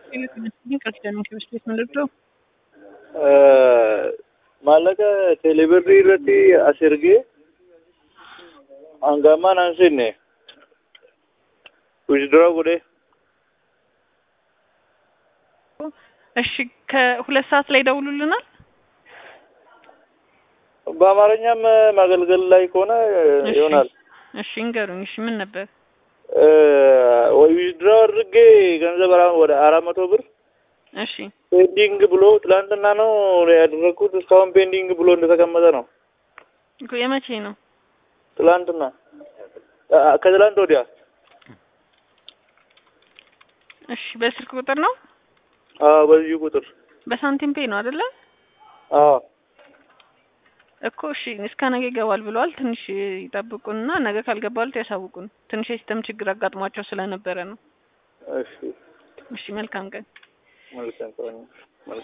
maallaqa teeleebirrii irratti as ergee hanga ammaa naan seenne ዊዝድሮው ጉዴ እሺ ከሁለት ሰዓት ላይ ደውሉልናል። በአማርኛም ማገልገል ላይ ከሆነ እሺ። ይሆናል። እሺ እንገሩኝ። እሺ ምን ነበር? ወይ ዊዝድሮው አድርጌ ገንዘብ አራ- ወደ አራት መቶ ብር እሺ ፔንዲንግ ብሎ ትላንትና ነው ያደረግኩት። እስካሁን ፔንዲንግ ብሎ እንደተቀመጠ ነው። እኮ የመቼ ነው? ትላንትና አ- ከትላንት ወዲያ እሺ በስልክ ቁጥር ነው? አዎ፣ በዚህ ቁጥር በሳንቲም ፔ ነው አይደለ? አዎ እኮ እሺ እስከ ነገ ይገባል ብለዋል። ትንሽ ይጠብቁንና ነገ ካልገባሉት ያሳውቁን። ትንሽ የሲስተም ችግር አጋጥሟቸው ስለነበረ ነው። እሺ እሺ መልካም ቀን። መልካም ቀን